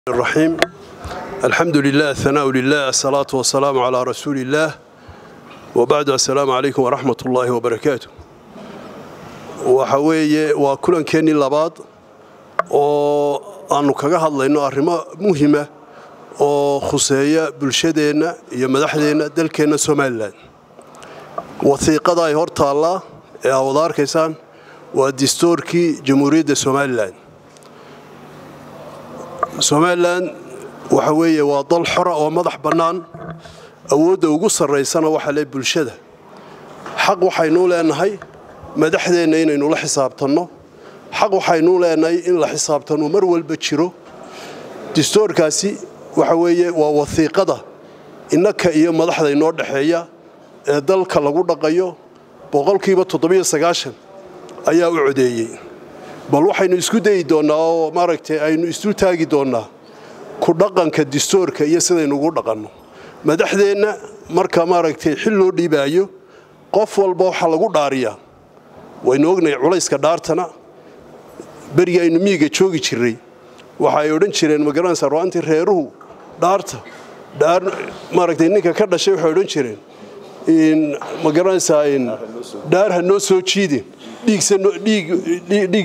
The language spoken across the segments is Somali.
الرحيم الحمد لله الثناء لله الصلاة والسلام على رسول الله وبعد السلام عليكم ورحمة الله وبركاته وحوية وكلن كيني لباد oo aanu kaga hadlayno arrimo muhima oo khuseeya bulshadeenna iyo madaxdeenna dalkeenna somalilan wasiiqada ay hor taallaa ee aa wada arkaysaan waa distoorkii jamhuuriyadda somalilan somalilan waxa weeye waa dal xora oo madax bannaan awoodda ugu sarraysana waxaa le bulshada xaq waxaynuu leenahay madaxdeenna inaynu la xisaabtanno xaq waxaynuu leenahay in la xisaabtanno mar walba jiro distoorkaasi waxa weeye waa wasiiqada innaka iyo madaxda inoo dhexeeya ee dalka lagu dhaqayo boqolkiiba toddobiyo sagaashan ayaa u codeeyey bal waxaynu isku dayi doonnaa oo maaragtay aynu isu taagi doonnaa ku dhaqanka distoorka iyo sidaynu ugu dhaqanno madaxdeenna marka maaragtay xil loo dhiibaayo qof walba waxaa lagu dhaariyaa waynu ognahay culayska dhaartana berigi aynu miyiga joogi jirray waxa ay odhan jireen magaranaysa ru'aantii reeruhu dhaarta dhaar maaragtay ninka ka dhashay waxay odhan jireen magaranaysaa dhaar ha noo soo jiidin dhiigsa dhiig dhiig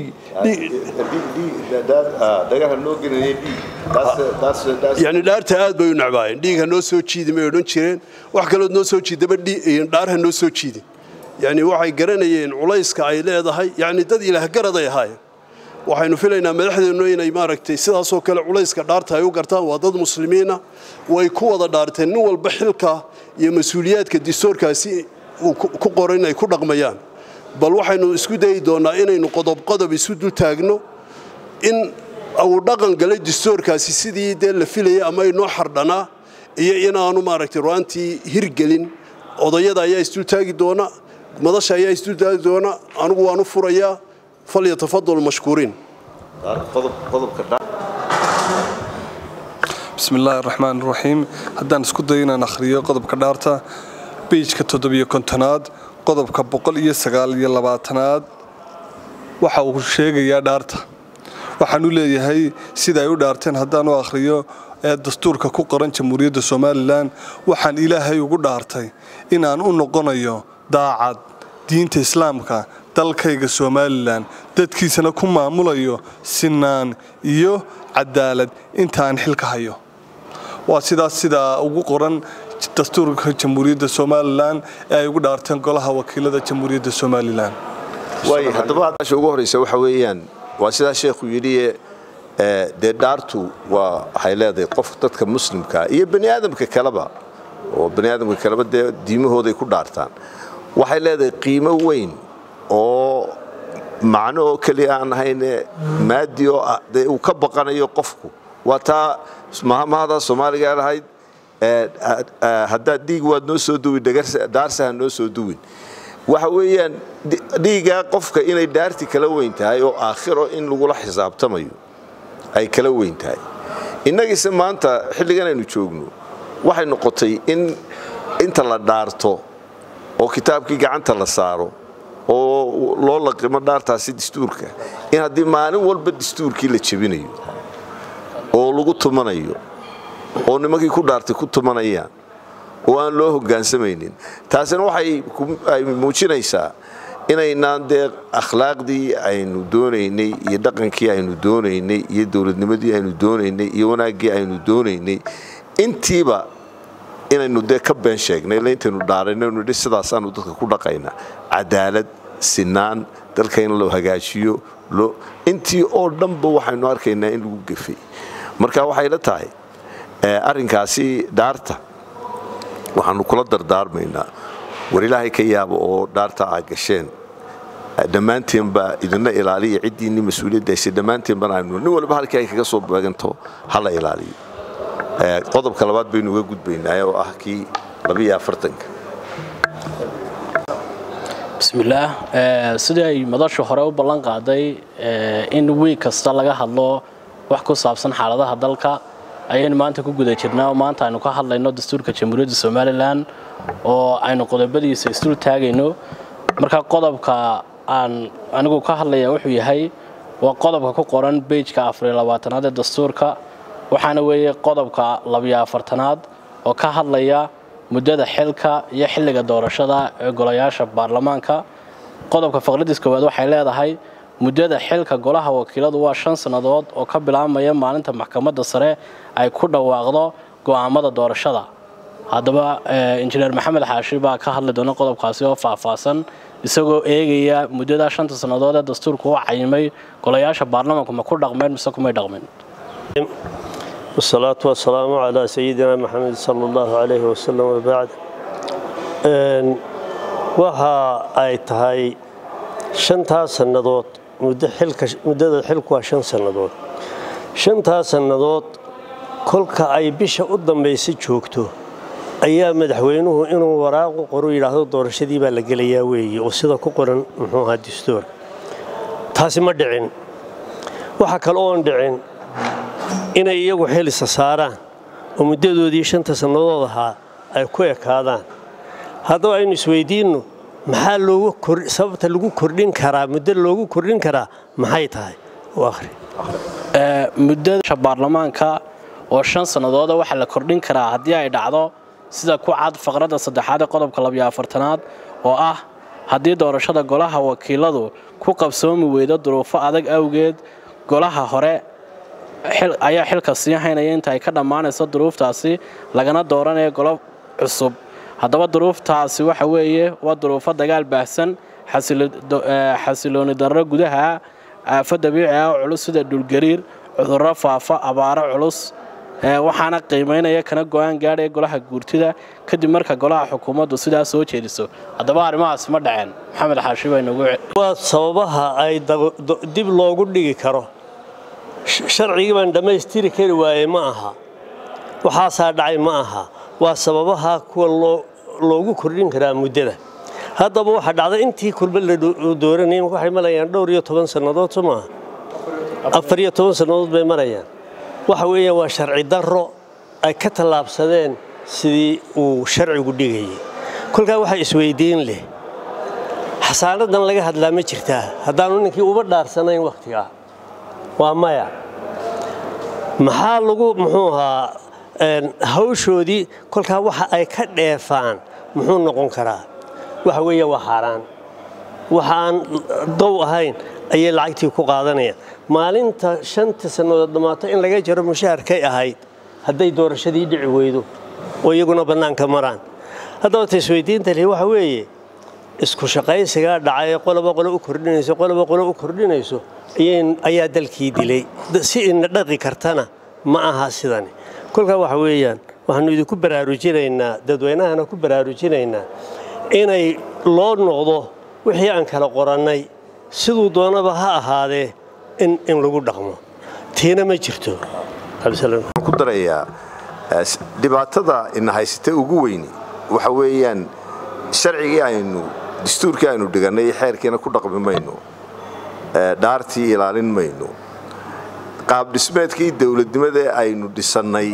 yani dhaarta aad bay u necbaayeen dhiig ha noo soo jiidin bay odhan jireen wax kalood noo soo jiidaba dhaar ha noo soo jiidin yani waxay garanayeen culayska ay leedahay yani dad ilaahgaraday ahaayeen waxaynu filaynaa madaxdeennu inay maaragtay sidaasoo kale culayska dhaarta ay u gartaan waa dad muslimiina way ku wada dhaarteen nin walba xilka iyo mas-uuliyaadka distoorkaasi uu ku qoran inay ku dhaqmayaan bal waxaynu isku dayi doonnaa inaynu qodob qodob isu dul taagno in uu dhaqan galay distoorkaasi sidii dee la filayay ama inoo xardhanaa iyo inaanu maaragtay ru'aantii hirgelin odayada ayaa isdul taagi doona madasha ayaa isdul taagi doona anigu waan u furayaa falyatafadal mashkuuriin bismi illaahi raxmaan raxiim haddaan isku dayo inaan akhriyo qodobka dhaarta beijka toddobiyo kontonaad qodobka boqol iyo sagaal iyo labaatanaad waxa uu sheegayaa dhaarta waxaan u leeyahay sida ay u dhaarteen haddaan u akhriyo ee dastuurka ku qoran jamhuuriyadda somalilan waxaan ilaahay ugu dhaartay inaan u noqonayo daacad diinta islaamka dalkayga somalilan dadkiisana ku maamulayo sinaan iyo cadaalad intaan xilka hayo waa sidaas sidaa ugu qoran dastuurka jamhuuriyadda somalilan ee ay ugu dhaarteen golaha wakiilada jamhuuriyadda somalilan haddaba ugu horeysa waxa weeyaan waa sidaa sheekhu yidhi dee dhaartu waa waxay leedahay qof dadka muslimkaa iyo bani aadamka kaleba oo bani aadamka kaleba dee diimahooday ku dhaartaan waxay leedahay qiimo weyn oo macno oo keliya aan ahayne maadi oo dee uu ka baqanayo qofku waa taa mahmahadaa soomaaliga lahayd haddaad dhiig waad noo soo duwin dhaarsa ha noo soo duwin waxa weeyaan dhiigaa qofka inay dhaarti kala weyn tahay oo aakhiro in lagula xisaabtamayo ay kala weyn tahay innagiise maanta xilligan aynu joogno waxay noqotay in inta la dhaarto oo kitaabkii gacanta la saaro oo loo laqimo dhaartaasi dastuurka in haddii maalin walba dastuurkii la jebinayo oo lagu tumanayo oo nimankii ku dhaartay ku tumanayaan oo aan loo hoggaansamaynin taasina waxay muujinaysaa inaynaan dee akhlaaqdii aynu doonaynay iyo dhaqankii aynu doonaynay iyo dowladnimadii aynu doonaynay iyo wanaaggii aynu doonaynay intiiba inaynu dee ka been sheegnay ila intaynu dhaarayno nidhi sidaasaanu dadka ku dhaqaynaa cadaalad sinaan dalka in loo hagaajiyo intii oo dhanba waxaynu arkaynaa in lagu gefay marka waxay la tahay arrinkaasi dhaarta waxaanu kula dardaarmaynaa war ilaahay ka yaaba oo dhaarta aa gasheen dhammaanteenba idina ilaaliya ciddiinni mas-uuliyaddaasi dhammaanteenbana aynu nin walba halkii ay kaga soo beeganto hala ilaaliyo qodobka labaad baynu uga gudbaynaa oo ah kii labiyo afartanka bismillaah sidii ay madashu hore u ballan qaaday in wiig kasta laga hadlo wax ku saabsan xaaladaha dalka ayaynu maanta ku guda jirnaa oo maanta aynu ka hadlayno dastuurka jamhuuriyadda somalilan oo aynu qodobadiisa isdul taagayno marka qodobka aan anigu ka hadlaya wuxuu yahay waa qodobka ku qoran beijka afariyo labaatanaad ee dastuurka waxaana weeye qodobka labiyo afartanaad oo ka hadlaya muddada xilka iyo xilliga doorashada ee golayaasha baarlamaanka qodobka faqradiis koowaad waxay leedahay muddada xilka golaha wakiiladu waa shan sannadood oo ka bilaabmaya maalinta maxkamadda sare ay ku dhawaaqdo go'aamada doorashada haddaba injineer maxamed xaashi baa ka hadli doona qodobkaasi oo faahfaahsan isagoo eegaya muddada shanta sannadood ee dastuurku u cayimay golayaasha baarlamaanku ma ku dhaqmeen mise kumay dhaqmin والصلاة والسلام على سيدنا محمد صلى الله عليه وسلم وبعد waxa ay tahay shantaas sannadood muddada xilku waa shan sannadood shantaas sannadood kolka ay bisha u dambaysa joogto ayaa madaxweynuhu inuu waraaqu qoru yidhaahdo doorashadii baa la gelayaa weeye oo sida ku qoran muxuu ahaa dastuurka taasi ma dhicin waxa kale oon dhicin inay iyagu xilisa saaraan oo muddadoodii shanta sannadood ahaa ay ku ekaadaan haddaba aynu isweydiinno maxaa loogu sababta lagu kordhin karaa muddo loogu kordhin karaa maxay tahay akhri muddada baarlamaanka oo shan sannadooda waxaa la kordhin karaa haddii ay dhacdo sida ku cad faqradda saddexaad ee qodobka labiyo afartanaad oo ah haddii doorashada golaha wakiiladu ku qabsoomi weydo duruufo adag awgeed golaha hore ayaa xilka sii haynaya inta ay ka dhammaanayso duruuftaasi lagana dooranayo golo cusub haddaba duruuftaasi waxa weeye waa duruufo dagaal baahsan xasilooni darro gudaha aafo dabiici ah oo culus sida dhulgariir cudurro faafa abaaro culus waxaana qiimaynaya kana go-aan gaadhaya golaha guurtida kadib marka golaha xukuumaddu sidaa soo jeediso haddaba arrimahaas ma dhaceen maxamed xaashi baa inoogu waa sababaha ay dib loogu dhigi karo sharcigii baan dhammaystiri kari waayey ma aha waxaasaa dhacay ma aha waa sababaha kuwa loogu kordhin karaa muddada haddaba waxaa dhacday intii kulba la dooranayay waxay marayaan dhowr iyo toban sannadood soo maaha afar iyo toban sannadood bay marayaan waxa weeyaan waa sharci darro ay ka tallaabsadeen sidii uu sharcigu dhigayay kolkaa waxaa isweydiin leh xasaanadan laga hadlaa ma jirtaa haddaanu ninkii uba dhaarsanayn wakhtigaa waa maya maxaa lagu muxuu ahaa hawshoodii kolkaa waxa ay ka dheefaan muxuu noqon karaa waxa weeya waa xaaraan waxa aan dow ahayn ayay lacagtii ku qaadanayaan maalinta shanta sannadood dhammaato in laga jaro mushaharkay ahayd hadday doorashadii dhici weydo oo iyaguna bannaanka maraan haddaba taisweydiinta lihi waxa weeye isku shaqaysigaa dhacay qoloba qolo u kordhinayso qoloba qolo u kordhinayso ayaa dalkii dilay si ina dhaqi kartana ma aha sidani kolkaa waxa weeyaan waxaanu idinku baraarujinaynaa dadweynahana ku baraarujinaynaa inay loo noqdo wixii aan kala qorannay siduu doonaba ha ahaadee in lagu dhaqmo tiina ma jirto ku darayaa dhibaatada ina haysata ugu weyni waxa weeyaan sharcigii aynu dastuurkii aynu dhigannay xeerkiina ku dhaqmi mayno dhaartii ilaalin mayno qaabdhismeedkii dowladnimada aynu dhisannay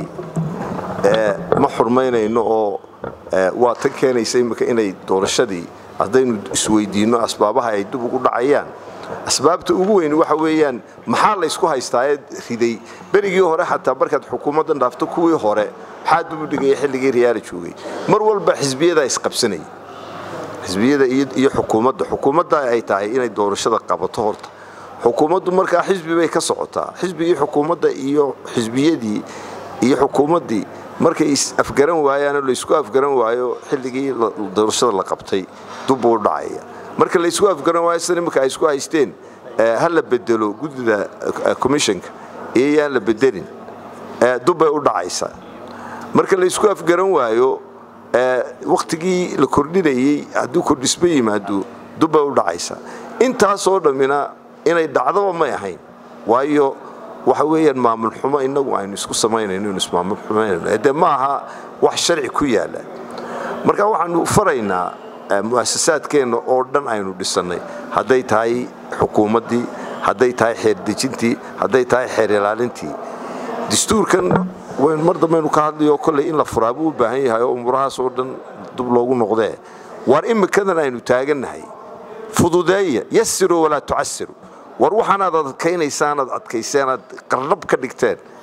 ma xurmaynayno oo waa tan keenaysa imika inay doorashadii haddaynu isweydiinno asbaabaha ay dib ugu dhacayaan asbaabta ugu weyn waxa weeyaan maxaa laysku haystaaye riday berigii hore xataa markaad xukuumaddan dhaafto kuwii hore maxaa dib u dhigaya xilligii riyaala joogay mar walba xisbiyadaa isqabsanaya xisbiyada iyo xukuumadda xukuumadda ay tahay inay doorashada qabato horta xukuumaddu markaa xisbi bay ka socotaa xisbigii xukuumadda iyo xisbiyadii iyo xukuumaddii markay is-afgaran waayaanoo laysku afgaran waayo xilligii doorashada la qabtay dubbuu dhacaya marka laysku afgaran waayo sida iminka ay isku haysteen ha la bedelo guddida commissionka iyo yaan la bedelin dubbay u dhacaysaa marka laysku afgaran waayo wakhtigii la kordhinayey hadduu kordhisma yimaado dubbay u dhacaysaa intaasoo dhammina inay dhacdaba may ahayn waayo waxa weeyaan maamul xumo innagu aynu isku samaynayno inu ismaamul xumaynayno dee ma aha wax sharci ku yaalla marka waxaanu faraynaa mu'asasaadkeenna oo dhan aynu dhisannay hadday tahay xukuumaddii hadday tahay xeerdejintii hadday tahay xeer ilaalintii dastuurkan mar dambaynu ka hadlayo kolley in la furaa buu u baahan yahay oo umurahaas oo dhan dub loogu noqdee waar imikadan aynu taagannahay fududeeya yasiru walaa tucasiru war waxaanaad adkaynaysaan aad adkayseen aad qarnab ka dhigteen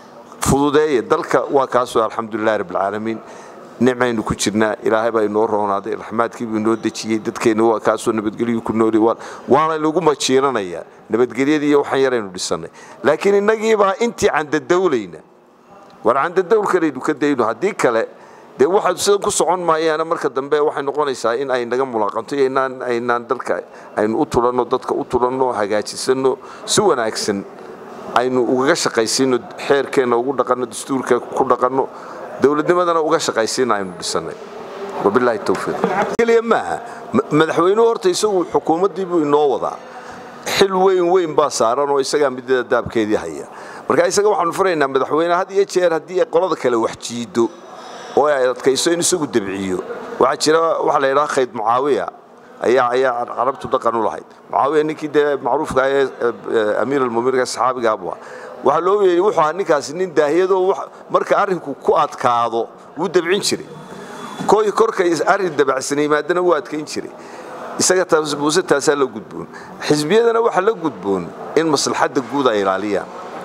fududeeye dalka waa kaasoo alxamdulilahi rabbilcaalamiin nicmaynu ku jirnaa ilaahay baa inoo roonaaday raxmaadkiibuu inoo dejiyey dadkeenna waa kaasoo nabadgelyu ku nooli waana lagu majiiranaya nabadgelyadii iyo waxaan yaraynu dhisannay laakiin innagiibaa intii candadawlayna war candadawlkanaynu ka dayno haddii kale dee waxaad sidan ku socon maayaana marka dambe waxay noqonaysaa in ay naga mulaaqanto iyo inaan aynaan dalka aynu u tulanno dadka u tulanno hagaajisanno si wanaagsan aynu ugaga shaqaysiino xeerkeenna ugu dhaqanno dastuurka ku dhaqanno dowladnimadana uga shaqaysiina aynu dhisannay wabilaahi towfiiq keliya maaha madaxweynuhu horta isagu xukuumaddii buu inoo wadaa xil weyn weyn baa saaran oo isagaa midada daabkeedii haya marka isaga waxaanu furaynaa madaxweyne had iyo jeer haddii qolada kale wax jiido oo ay adkayso in isagu dabciyo waxaa jira waxa la yidhaha khayd mucaawiya ayaa ayaa carabtu dhaqan u lahayd mucaawiya ninkii dee macruufka ee amiir almu'miniinka saxaabiga abu waxaa loo yeeyey wuxuu ahaa ninkaasi nin daahiyadoo marka arrinku ku adkaado wuu dabcin jiray koy korka arrin dabacsan yimaadana wuu adkayn jiray isaga muuse taasaa la gudboon xisbiyadana waxaa la gudboon in maslaxadda guud ay ilaaliyaan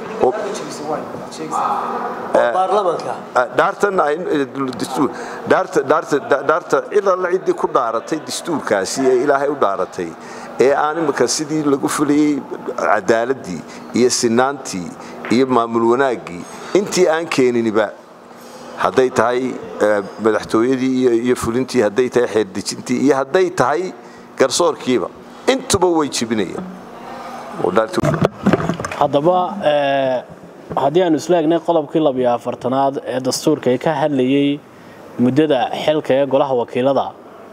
dhaarta cilalla ciddii ku dhaaratay dastuurkaasi ee ilaahay u dhaaratay ee aan imika sidii lagu fulayey cadaaladii iyo sinaantii iyo maamul wanaaggii intii aan keeniniba hadday tahay madaxtooyadii iyo fulintii hadday tahay xeerdejintii iyo hadday tahay garsoorkiiba intuba way jibinayaan haddaba haddii aanu isla egnay qodobkii labiyo afartanaad ee dastuurka ee ka hadlayey muddada xilka ee golaha wakiilada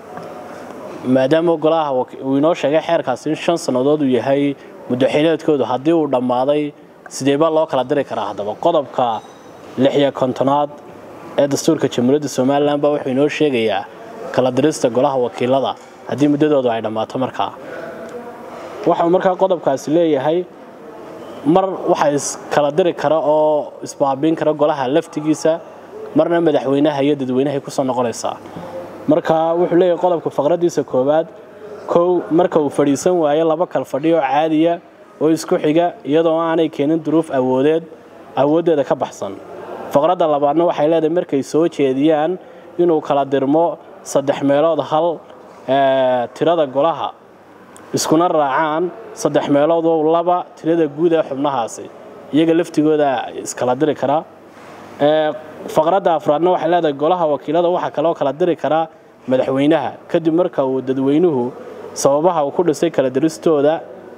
maadaama golaha uu inoo sheegay xeerkaasi in shan sannadood uu yahay muddo xileedkoodu haddii uu dhammaaday sidee baa loo kala diri karaa haddaba qodobka lixiyo kontonaad ee dastuurka jamhuuriyadda somalilan baa wuxuu inoo sheegayaa kala dirista golaha wakiilada haddii muddadoodu ay dhammaato markaa waxau markaa qodobkaasi leeyahay mar waxa iskala diri kara oo isbaabiin kara golaha laftigiisa marna madaxweynaha iyo dadweynahay kusoo noqonaysaa marka wuxuu leeyahay qodobka faqradiisa koowaad kow marka uu fadhiisan waayo laba kal fadhi oo caadiya oo isku xiga iyadoo aanay keenin duruuf awoodeed awooddeeda ka baxsan faqradda labaadna waxay leedahay markay soo jeediyaan inuu kala dirmo saddex meelood hal tirada golaha iskuna raacaan saddex meelood oo laba tirada guud ee xubnahaasi iyaga laftigooda iskala diri karaa faqradda afraadna waxay leedahay golaha wakiilada waxaa kaloo kala diri karaa madaxweynaha kadib marka uu dadweynuhu sababaha uu ku dhisay kala diristooda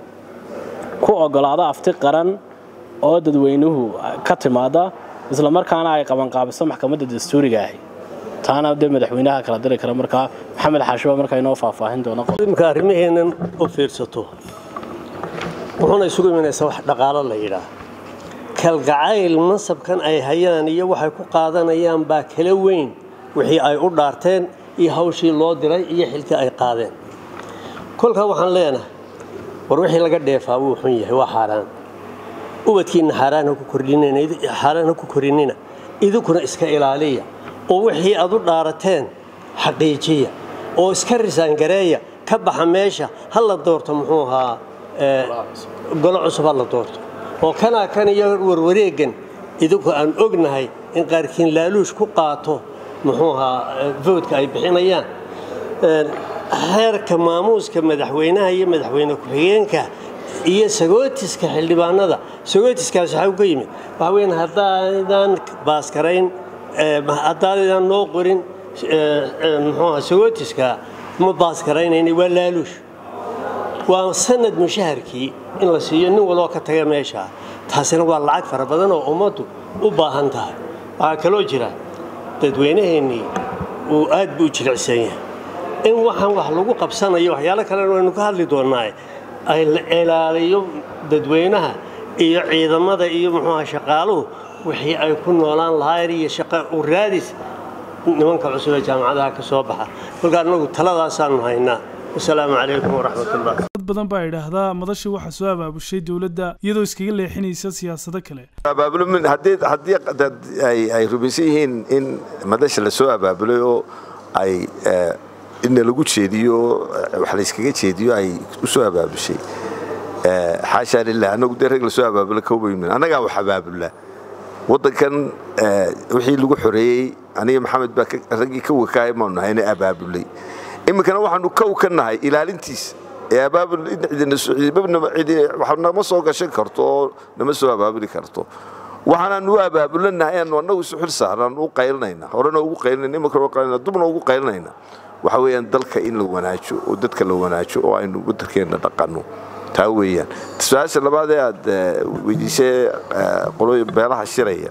ku ogolaado afti qaran oo dadweynuhu ka timaada islamarkaana ay qabanqaabiso maxkamadda dastuuriga ahi taana dee madaxweynaha kala diri kara markaa maxamed xaashiba markaa inoo faahfaahin doono imka arrimaheennan u fiirsato wuxuuna isugu imanaysaa wax dhaqaalo la yidhaah kalgacayl mansabkan ay hayaan iyo waxay ku qaadanayaan baa kala weyn wixii ay u dhaarteen iyo hawshii loo diray iyo xilkii ay qaadeen kolkaa waxaan leenahay war wixii laga dheefaa wuu xun yahay waa xaaraan ubadkiinna xaaraan ha ku korinina idinkuna iska ilaaliya oo wixii aad u dhaarateen xaqiijiya oo iska risaangareeya ka baxa meesha ha la doorto muxuu ahaa golo cusub ha la doorto oo kanaa kan iyo warwareegan idinku aan ognahay in qaarkiin laaluush ku qaato muxuu ahaa voodka ay bixinayaan xeerka maamuuska madaxweynaha iyo madaxweyne ku-xigeenka iyo sagootiska xildhibaanada sagootiskaas waxaa ka yimid waxaa weyn haddaadan baaskarayn haddaadan noo qorin muxuuha sagootiska ma baaskaraynayna waa laaluush waa sanad mushaharkii in la siiyo nin waloo ka taga meesha taasina waa lacag fara badan oo ummaddu u baahan tahay waxaa kaloo jira dadweynaheennii uu aad buu u jilicsan yahay in waxaan wax lagu qabsanayo waxyaalo kalena waynu ka hadli doonnaa ay la ilaaliyo dadweynaha iyo ciidamada iyo muxuuha shaqaaluhu wixii ay ku noolaan lahaayeen iyo shaqa u raadis nimanka cusub ee jaamacadaha ka soo baxa kolka annagu taladaasaanu haynaa wasalaamu calaykum waraxmatullah dad badan baa idhaahdaa madashii waxaa soo abaabushay dowladda iyadoo iskaga leexinaysa siyaasado kale abaabulmin haddii haddii ay ay rumaysan yihiin in madasha la soo abaabulay oo ay inna lagu jeediyo wax la iskaga jeediyo ay u soo abaabushay xaashaa lilah annagu dee rag la soo abaabula kawbaymin annagaa wax abaabula waddankan wixii lagu xoreeyey aniga maxamed baa raggii ka wakaaya maanu nahayna abaabulay iminkana waxaanu kow ka nahay ilaalintiisa ee abaabul nama soo gashan karto oo nama soo abaabuli karto waxaanaan u abaabulanahay aanu annagu isu xil saarnaan u qaylinayna horena ugu qaylinayna iminkana qaylinayna dubna ugu qaylinayna waxa weeyaan dalka in la wanaajo oo dadka la wanaajo oo aynu waddankeenna dhaqanno taa weeyaan su-aasha labaad ee aad weydiisay qolooyin beelaha shiraya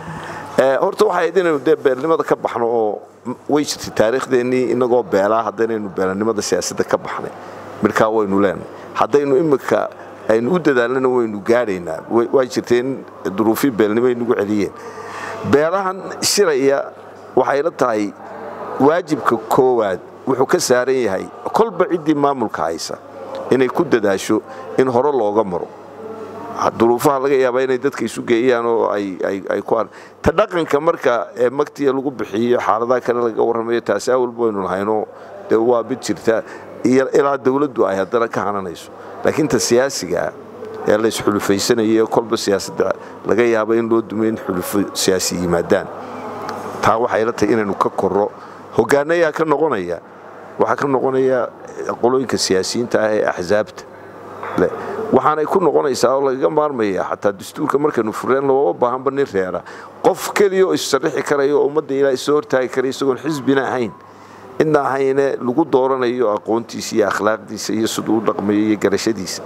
horta waxay ahayd inaynu dee beelnimada ka baxno oo way jirtay taariikhdeenii inagoo beelaa haddaynaynu beelanimada siyaasadda ka baxnay midkaa waynu leenahay haddaynu iminka aynu u dadaalnana waynu gaadhaynaa waa jirtay in duruufii beelnimo ay nagu celiyeen beelahan shiraya waxay la tahay waajibka koowaad wuxuu ka saaran yahay kolba ciddii maamulka haysa inay ku dadaasho in hore looga maro duruufaha laga yaabaa inay dadka isu geeyaan oo ay ku ta dhaqanka marka ee magtiya lagu bixiyo xaaladaha kale laga warramayo taasi awalba waynu lahaynoo dee waa mid jirta ilaa dawladdu ay haddana ka hananayso laakiin ta siyaasigaa ee la isxulufaysanayo kolba siyaasadda laga yaaba in loo dumo in xulufo siyaasi yimaadaan taa waxay la tahay inaynu ka korro hogaanayaa ka noqonaya waxaa ka noqonaya qolooyinka siyaasiyiinta ah ee axsaabta waxaanay ku noqonaysaa oo lagaga maarmaya xataa dastuurka markaynu fureen looma baahanba nin reera qof keliya oo issarrixi karaya oo ummadda ilaa isoo hortaagi karaya isagoon xisbina ahayn cidna ahayne lagu dooranayo aqoontiisa iyo akhlaaqdiisa iyo siduu u dhaqmayo iyo garashadiisa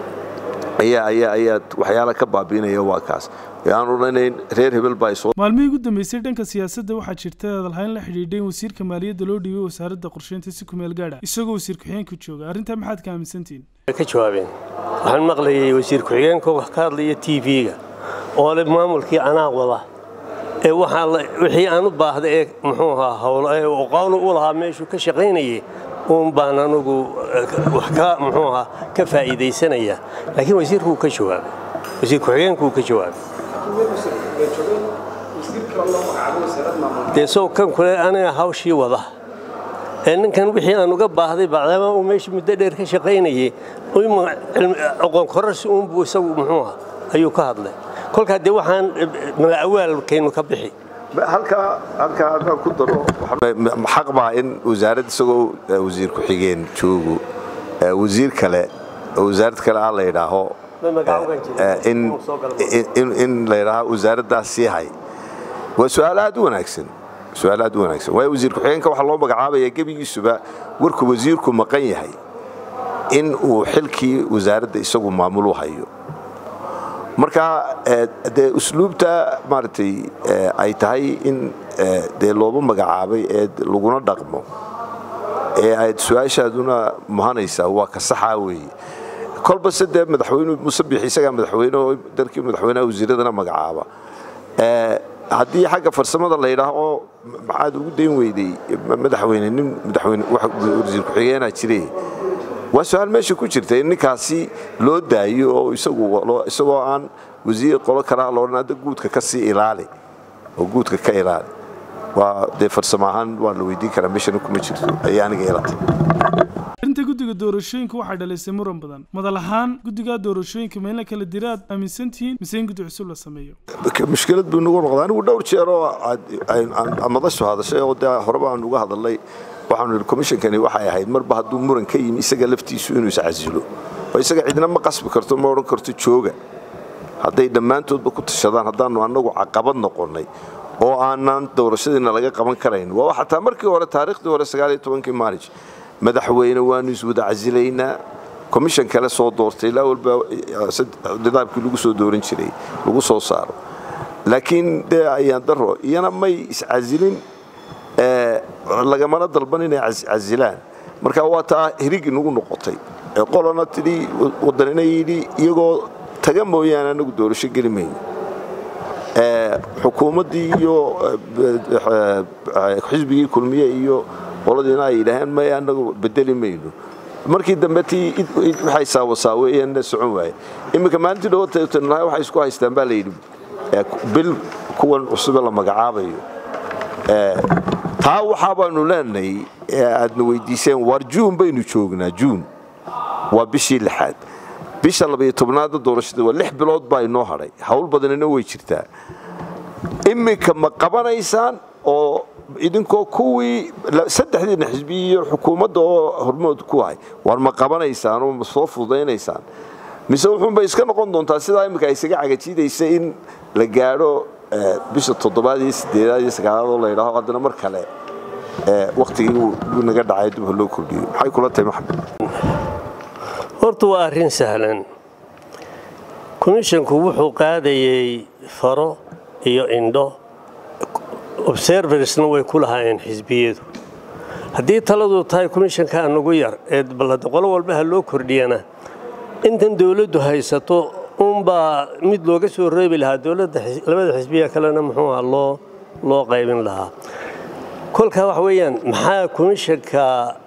ayaa ayaa ayaa waxyaala ka baabiinaya waa kaas aan odhanayn reer hebel baa soo maalmihii ugu dambeysay dhanka siyaasadda waxaa jirta hadalhayn la xidhiidhay in wasiirka maaliyadda loo dhiibay wasaaradda qorsheynta si kumeel gaadha isagoo wasiir ku-xigeenka jooga arrintaa maxaad ka aaminsantihiin ka jawaabeen waxaan maqlayay wasiir ku-xigeenka wax ka hadlaya t v-ga oo le maamulkii anaa wada ee waxaa wixii aan u baahda ee muxuu ahaa howlo ee aqoonu u lahaa meeshuu ka shaqaynayay uun baan anugu wax ka muxuu ahaa ka faa'iidaysanaya laakiin wasiirku wuu ka jawaabay wasiir ku-xigeenku wuu ka jawaabay dee sow kan kule aniga hawshii wada ee ninkan wixii aan uga baahday bacdama uu meesha muddo dheer ka shaqaynayay aqoon kororsi uunbuu isagu muxuu ahaa ayuu ka hadlay kolkaa dee waxaan mala'awaalkaynu ka bixi halkaa halkaa haddaan ku daro xaq baa in wasaarad isagoo wasiir ku-xigeen joogo wasiir kale wasaarad kale ah la yidhaaho in la yidhaaho wasaaraddaas sii hay waa su-aal aad u wanaagsan su-aal aad u wanaagsan waayo wasiir ku-xigeenka waxaa loo magacaabaya gebigiisuba warkuu wasiirku maqan yahay in uu xilkii wasaaradda isagu maamulu hayo marka dee usluubta maaragtay ay tahay in dee looba magacaabay ee laguna dhaqmo ee aad su-aashaaduna muhanaysaa waa ka saxaa weeye kolba se dee madaxweyne musabix isagaa madaxweyne oo dalkii madaxweynaha wasiiradana magacaaba haddii xagga farsamada la yidhaaho maxaad ugu dayn weyday madaxweyne nin madaxweyne wasiir ku-xigeenaa jire waa su-aal meesha ku jirta in ninkaasi loo daayo oo isagoo aan wasiir qolo kalaa loodhan hadda guudka ka sii ilaali oo guudka ka ilaali waa dee farsamo ahaan waa la weydiin karaa meeshana kuma jirto ayay aniga ilatay arrinta guddiga doorashooyinka waxaa dhalaysay muran badan madal ahaan guddiga doorashooyinka ma in la kala dira aad aaminsan tihiin mise in guddi cusub la sameeyo mushkilad buu nagu noqday anigu dhowr jeer oo madashu hadashay oo dee horeba aan uga hadalnay waxaanu yidhi komishankani waxay ahayd marba hadduu muran ka yimi isaga laftiisu inuu iscasilo oo isaga cidna ma qasbi karto ma odhan karto jooga hadday dhammaantoodba ku tashadaan haddaanu annagu caqabad noqonnay oo aanan doorashadiina laga qaban karayn waa xataa markii hore taariikhdii hore sagaaliyo tobankii maarij madaxweyne waanu iswada casilaynaa komishan kale soo doortay ilaa walba nidaamkii lagu soo dooran jiray lagu soo saaro laakiin dee ayaan daro iyana may iscasilin lagamana dalban inay casilaan marka waa taa hirig inagu noqotay qolana tidhi wadanina yidhi iyagoo taga mooyaane anagu doorasho geli mayno xukuumaddii iyo xisbigii kulmiye iyo qoladiina ay yidhaaheen may anagu bedeli mayno markii dambe tii waxay saawasaaweeyeen socon waaye iminka maalintii dhawatanahay waxay isku haystaan baa layidhi bil kuwan cusube la magacaabayo taa waxaa baanu leenahay aadna weydiiseen waar juun baynu joognaa juun waa bishii lixaad bisha labayo tobnaadda doorashada waa lix bilood baa inoo hadhay hawl badanina way jirtaa iminka ma qabanaysaan oo idinkoo kuwii saddexdiina xisbiyi iyo xukuumadda oo hormood ku ahay war ma qabanaysaan oo ma soo fududaynaysaan mise wuxuunbay iska noqon doontaa sidaa iminka isaga cagajiidaysa in la gaadho bisha toddobaad iyo sideedaad iyo sagaalaad oo la yidhaaho haddana mar kale waktigii uu naga dhacay dib loo kordhiyo maxay kula tahay maxamed horta waa arrin sahlan komishonku wuxuu qaadayey faro iyo indho observersna way ku lahaayeen xisbiyadu haddii taladu tahay komishanka anugu yar ee balada qolo walba ha loo kordhiyana intan dowladdu haysato unbaa mid looga soo reebi lahaa dowladda labada xisbiya kalena muxuu aha loo loo qaybin lahaa kolkaa waxa weeyaan maxaa komishanka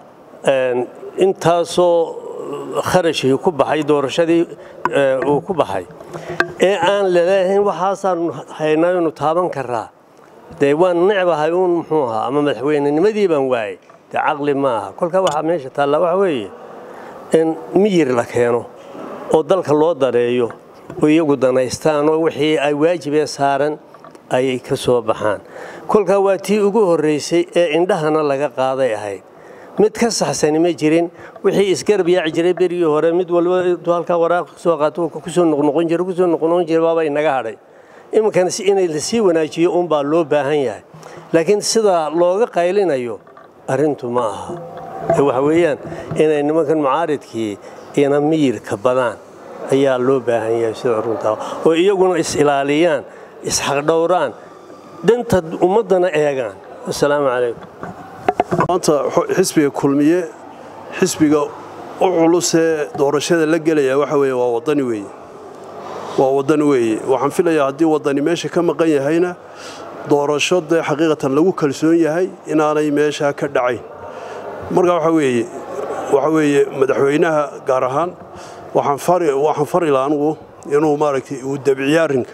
intaasoo kharashii ku baxay doorashadii uu ku baxay ee aan laleehayn waxaasaanu haynaynu taaban karaa dee waan necbahay uun muxuu ahaa ama madaxweynenimadii baan waayey dee caqli ma aha kolkaa waxaa meesha taallaa waxa weeye in miyir la keeno oo dalka loo dareeyo oo iyagu danaystaan oo wixii ay waajibee saaran ay ka soo baxaan kolkaa waa tii ugu horraysay ee indhahana laga qaaday ahayd mid ka saxsani ma jirin wixii isgarab yaaci jiray berigii hore mid walba intuu halkaa waraaq soo qaato kusoo noqnoqon jira kusoo noqnoqon jira baaba inaga hadhay iminkana inay lasii wanaajiyo unbaa loo baahan yahay laakiin sida looga qaylinayo arrintu ma aha waxa weeyaan inay nimankan mucaaridkii ina miyirka badaan ayaa loo baahan yahay sida runtaa oo iyaguna is-ilaaliyaan isxaqdhowraan danta ummaddana eegaan assalaamu calaykum maanta xisbiga kulmiye xisbiga u culusee doorashada la gelaya waxa weeye waa wadani weeye waa wadani weeye waxaan filayaa haddii wadani meesha ka maqan yahayna doorasho dee xaqiiqatan lagu kalsoon yahay inaanay meeshaa ka dhacayn marka waxa weeye waxa weeye madaxweynaha gaar ahaan waxaan fari waxaan fari lahaa anugu inuu maaragtay uu dabciyo arrinka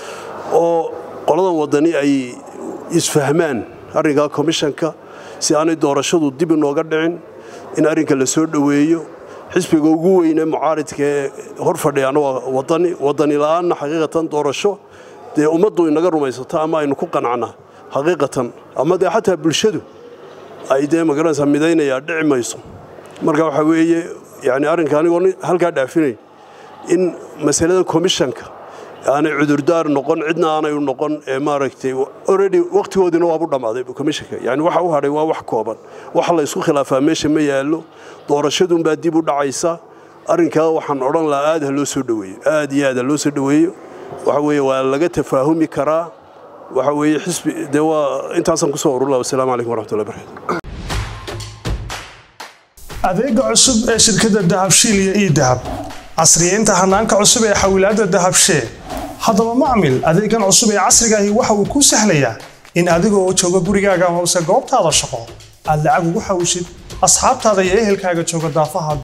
oo qoladan wadani ay isfahmaan arrinkaa komishanka si aanay doorashadu dib inooga dhicin in arrinka la soo dhoweeyo xisbiga ugu weyne mucaaridka ee hor fadhiyaana waa wadani wadani la'aanna xaqiiqatan doorasho dee ummaddu inaga rumaysato ama aynu ku qanacnaa xaqiiqatan ama dee xataa bulshadu ay dee magaranaysaa midaynayaa dhici mayso marka waxaa weeye yani arrinka anigoo halkaa dhaafinayn in masalada komishanka aanay cudurdaar noqon cidna aanay u noqon ee maaragtay already waqtigoodiina waabu dhammaaday komishanka yani waxa u hadhay waa wax kooban waxa la isku khilaafaa meesha ma yaallo doorashadunbaa dib u dhacaysa arrinkaa waxaan odhan lahaa aad ha loo soo dhoweeyo aad iyo aad ha loo soo dhoweeyo waxa weeye waa laga tafaahumi karaa waxa weeye xisbi dee waa intaasaan kusoo urur laha wasalaamu calaykum waraxmatullahi barakatu adeega cusub ee shirkadda dahabshiil iyo ii dahab casriyeynta hanaanka cusub ee xawilaadda dahabshee haddaba macmil adeegan cusub ee casrigaahi waxa uu kuu sahlayaa in adigoo jooga gurigaaga hoose goobtaada shaqo aad lacag ugu xawshid asxaabtaada iyo ehelkaaga jooga daafaha